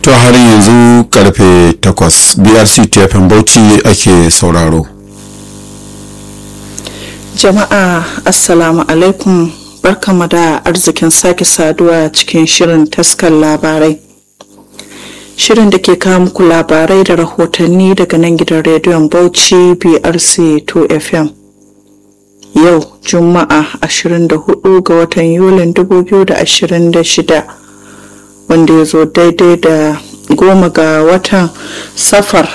to har yanzu karfe 8 brc tfm bauchi ake sauraro jama'a assalamu alaikum barkama da arzikin sake saduwa cikin shirin taskar labarai shirin da ke kawo muku labarai da rahotanni daga nan gidan rediyon bauchi brc 2 fm yau juma'a 24 ga watan yulin 2026 wanda ya zo daidai da goma ga watan safar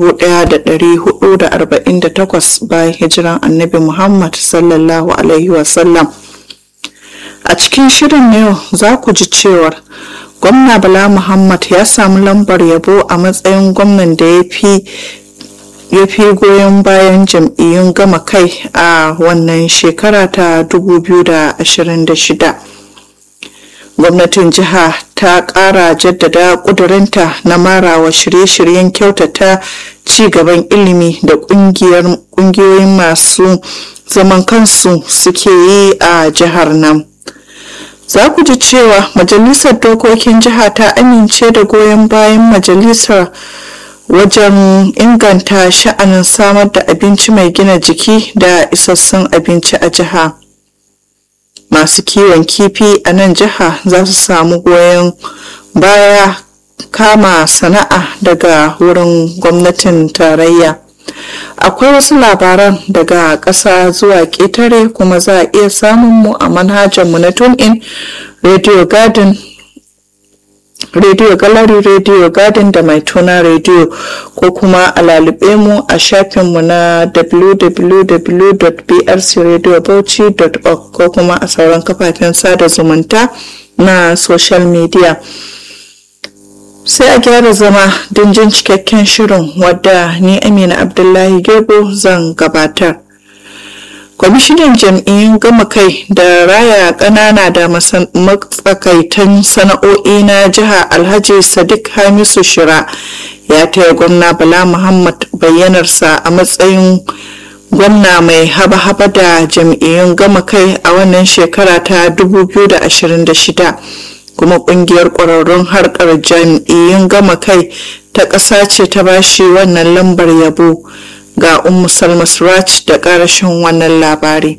1448 bayan hijiran annabi muhammad sallallahu alaihi wasallam a cikin shirin yau za ku ji cewar gwamna bala muhammad ya samu lambar yabo a matsayin gwamnan da ya fi ya fi goyon bayan jam'iyyun gama kai a wannan shekara ta 2026 gwamnatin jiha ta ƙara jaddada ƙudurinta na marawa shirye-shiryen kyautata ci gaban ilimi da ƙungiyoyin masu zaman kansu suke yi a jihar nan za ku ji cewa majalisar dokokin jiha ta amince da goyon bayan majalisar wajen inganta sha'anin samar da abinci mai gina jiki da isassun abinci a jiha masu kiwon kifi a nan jiha za su samu goyon baya kama sana'a daga wurin gwamnatin tarayya akwai wasu labaran daga ƙasa zuwa ƙetare kuma za a iya samun mu a manhajarmu na tunein radio garden radio gallery radio garden da mai tuna radio ko kuma a lalube mu a shafinmu na www.brcradiobauchi.org ko kuma a sauran kafafen sada zumunta na social media sai a gyara zama don jin cikakken shirin wadda ni amina abdullahi gerbo zan gabatar kwamishinan jam'iyyun gama kai da raya ƙanana da matsakaitan sana'o'i na jiha alhaji sadiq hamisu shira ya taya gwamna bala muhammad bayyanarsa a matsayin gwamna mai haba-haba da jam'iyyun gama kai a wannan shekara ta 2026 kuma kungiyar ƙwararrun harkar jam'iyyun gama kai ta ƙasa ce ta bashi wannan lambar yabo ga ummu salma suraj da karashin wannan labari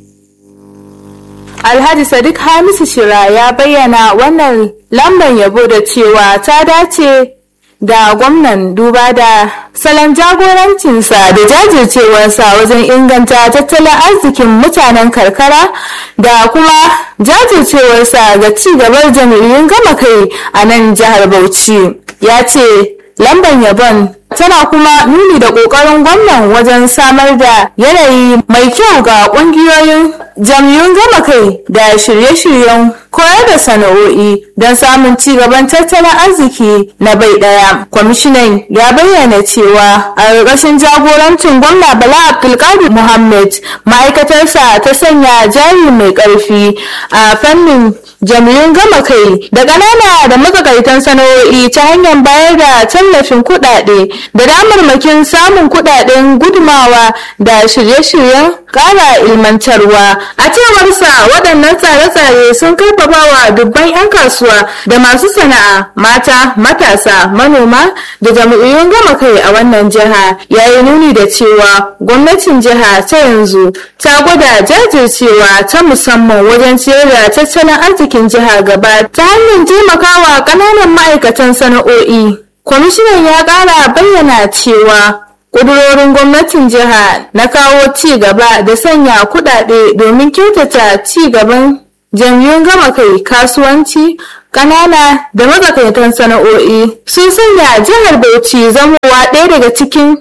alhaji sadiq hamisu shira ya bayyana wannan lambar yabo da cewa ta dace da gwamnan duba da salon jagorancinsa da jajircewarsa wajen inganta tattalin arzikin mutanen karkara da kuma jajircewarsa ga ci gabar jami'in gama kai a nan jihar bauchi ya ce lambar yabon tana kuma nuni da ƙoƙarin gwamnan wajen samar da yanayi mai kyau ga ƙungiyoyin jam'iyyun gama kai da shirye-shiryen koyar da sana'o'i don samun ci gaban tattalin arziki na bai ɗaya. kwamishinan ya bayyana cewa a ƙarƙashin jagorancin gwamna bala abdulkadir muhammad ma'aikatarsa ta sanya jari mai ƙarfi a fannin jami'un gama kai da ƙanana da matsakaitan sana'o'i ta hanyar bayar da tallafin kuɗaɗe da damarmakin samun kuɗaɗen gudumawa da shirye-shiryen ƙara ilmantarwa a cewarsa waɗannan tsare-tsare sun karfafa wa dubban 'yan kasuwa da masu sana'a mata matasa manoma da jami'un gama kai a wannan jiha yayi nuni da cewa gwamnatin jiha ta yanzu ta gwada jajircewa ta musamman wajen ciyar da tattalin arzikin jiha gaba ta hanyar taimakawa ƙananan ma'aikatan sana'o'i kwamishinan ya ƙara bayyana cewa ƙudurorin gwamnatin jiha na kawo ci gaba da sanya kuɗaɗe domin kyautata ci gaban jam'iyyun gama kai kasuwanci ƙanana da matsakaitan sana'o'i sun sanya jihar bauchi zamowa ɗaya daga cikin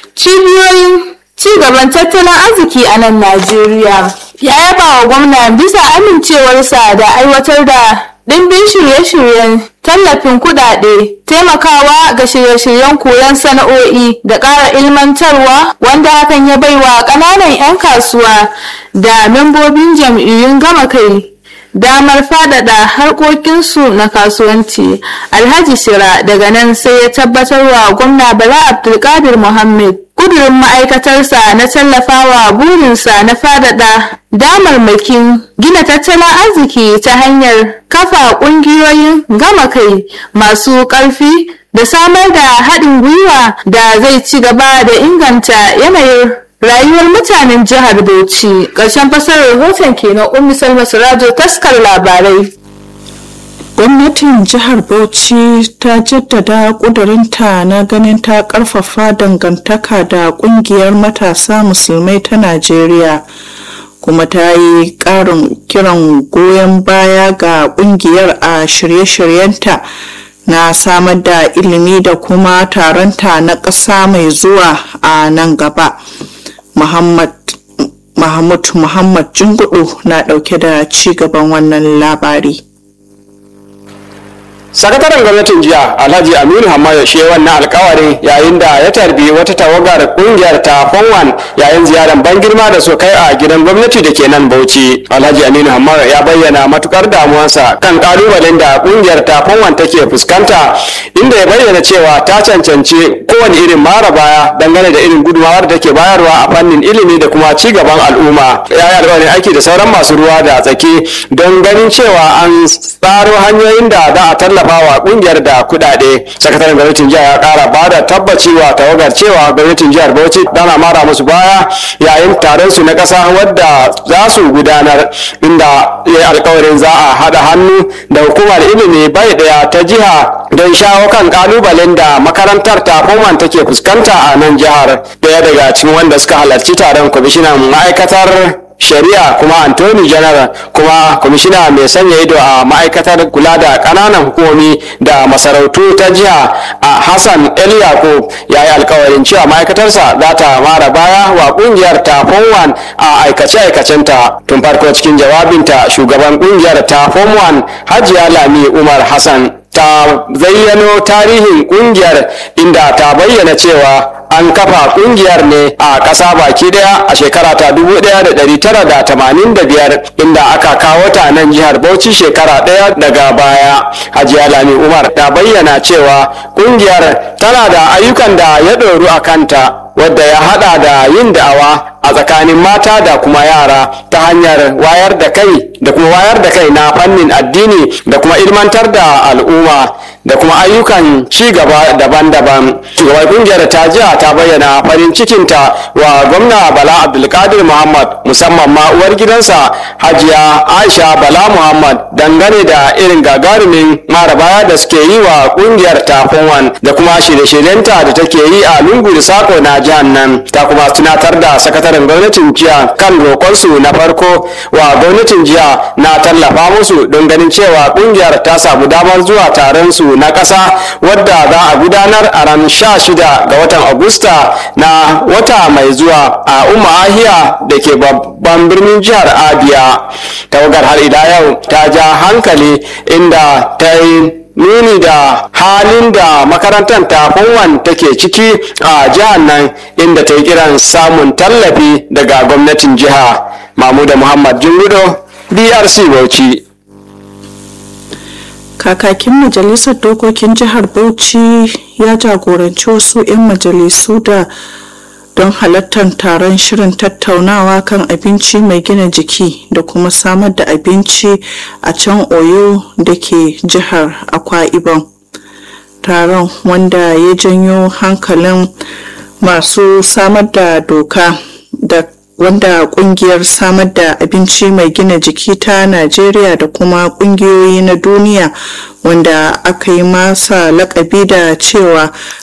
cibiyoyin ci gaban tattalin arziki a nan najeriya ya yaba wa gwamna bisa amincewarsa da aiwatar da ɗimbin shirye-shiryen tallafin kuɗaɗe taimakawa ga shirye-shiryen koyon sana'o'i da ƙara ilmantarwa wanda hakan ya baiwa ƙananan 'yan kasuwa da membobin jam'iyyun gama kai damar faɗaɗa harkokinsu na kasuwanci alhaji shira daga nan sai ya tabbatar wa gwamna bala abdulkadir muhammad ƙudurin ma'aikatarsa na tallafawa burinsa na faɗaɗa damarmakin gina tattalin arziki ta hanyar kafa ƙungiyoyin gama kai masu ƙarfi da samar da haɗin gwiwa da zai ci gaba da inganta yanayin rayuwar mutanen jihar Bauchi. Ƙarshen fasarar rahoton kenan Ummi Salma Sirajo taskar labarai. gwamnatin jihar bauchi ta jaddada kudurinta na ganin ta karfafa dangantaka da kungiyar matasa musulmai ta najeriya kuma ta yi karin kiran goyon baya ga kungiyar a shirye-shiryenta na samar da ilimi da kuma taronta na ƙasa mai zuwa a nan gaba muhammad mahmud muhammad jingudu na ɗauke da ci gaban wannan labari sakataren gwamnatin jiya alhaji aminu hamaya shi wannan alkawarin yayin da ya tarbi wata tawagar kungiyar ta fonwan yayin ziyarar ban girma da su kai a gidan gwamnati da ke nan bauchi alhaji aminu hamaya ya bayyana matukar damuwarsa kan kalubalen da kungiyar ta fonwan take fuskanta inda ya bayyana cewa ta cancanci kowane irin mara baya dangane da irin gudunmawar da take bayarwa a fannin ilimi da kuma ci gaban al'umma ya yi alkawarin aiki da sauran masu ruwa da tsaki don ganin cewa an tsaro hanyoyin da za a tallafa tallafawa kungiyar da kudade sakataren gwamnatin jihar ya kara ba da tabbaci wa tawagar cewa gwamnatin jihar bauchi tana mara musu baya yayin taron su na kasa wadda za su gudanar inda ya yi alkawarin za a haɗa hannu da hukumar ilimi bai daya ta jiha don shawo kan kalubalen da makarantar ta Foman take fuskanta a nan jihar daya daga cikin wanda suka halarci taron kwamishinan ma'aikatar shari'a kuma antony general kuma kwamishina mai sanya ido a ma'aikatar kula da kananan hukumomi da masarautu ta jiha a hassan el yakub ya yi alkawarin cewa ma'aikatarsa za ta mara baya wa kungiyar ta form a aikace-aikacenta tun farko cikin jawabinta shugaban kungiyar ta form hajiya lami umar hassan ta zayyano tarihin kungiyar inda ta bayyana cewa an kafa kungiyar ne a ƙasa baki daya a shekara ta 1985 inda aka kawo ta nan jihar Bauchi shekara daya daga baya Hajiya Lami Umar ta bayyana cewa kungiyar tana da ayyukan da ya ɗoru a kanta wadda ya hada da yin da'awa a tsakanin mata da kuma yara ta hanyar wayar da kai da kuma wayar da kai na fannin addini da kuma ilmantar da al'umma da kuma ayyukan ci gaba daban-daban shugaban kungiyar ta jiya ta bayyana farin cikinta wa gwamna bala abdulkadir muhammad musamman ma uwar gidansa hajiya aisha bala muhammad dangane da irin gagarumin mara baya da suke yi wa kungiyar ta fonwan da kuma shirye-shiryenta da take yi a lungu da sako na jihar nan ta kuma tunatar da sakataren gwamnatin jiya kan roƙonsu na farko wa gwamnatin jiya na tallafa musu don ganin cewa kungiyar ta samu damar zuwa taron su na ƙasa wadda za a gudanar a ran 16 ga watan agusta na wata mai zuwa a umma ahiya da ke babban birnin jihar abia tawagar har ila yau ta ja hankali inda ta yi nuni da halin da makarantar tafunwan take ciki a jihar nan inda ta yi kiran samun tallafi daga gwamnatin jiha mamuda muhammad jingudo drc bauchi kakakin majalisar dokokin jihar bauchi ya jagoranci wasu 'yan majalisu da don halartar taron shirin tattaunawa kan abinci mai gina jiki da kuma samar da abinci a can oyo da ke jihar akwa ibom taron wanda ya janyo hankalin masu samar da doka da wanda kungiyar samar da abinci mai gina jiki ta najeriya da kuma kungiyoyi na duniya wanda aka yi masa lakabi da cewa